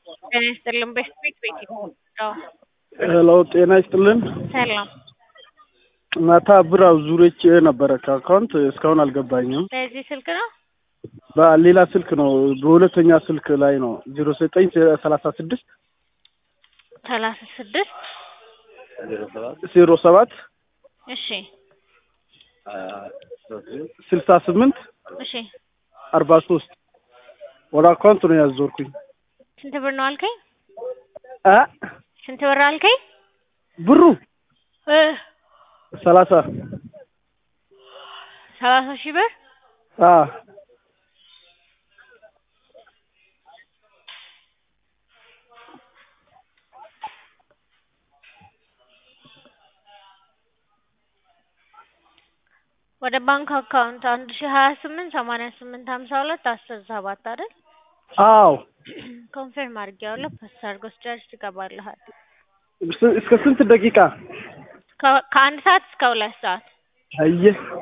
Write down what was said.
ጤና ይስጥልን። በስፔክ ቤት ነው። ሄሎ ጤና ይስጥልን። ሰላም። ማታ ብር አዙሬች ነበረ ከአካውንት እስካሁን አልገባኝም። በዚህ ስልክ ነው። በሌላ ስልክ ነው፣ በሁለተኛ ስልክ ላይ ነው። ዜሮ ዘጠኝ ሰላሳ ስድስት ሰላሳ ስድስት ዜሮ ሰባት እሺ ስልሳ ስምንት እሺ። አርባ ሶስት ወደ አካውንት ነው ያዞርኩኝ። ስንት ብር ነው አልከኝ? አ ስንት ብር አልከኝ? ብሩ እ ሰላሳ ሰላሳ ሺህ ብር አ ወደ ባንክ አካውንት አንድ ሺህ ሀያ ስምንት ሰማንያ ስምንት ሀምሳ ሁለት አስር ሰባት አይደል? አዎ ኮንፈርም አድርጌዋለሁ። ፖስት አድርጎ ስጨርስ ይገባልሃል። እስከ ስንት ደቂቃ? ከ- ከአንድ ሰዓት እስከ ሁለት ሰዓት አየህ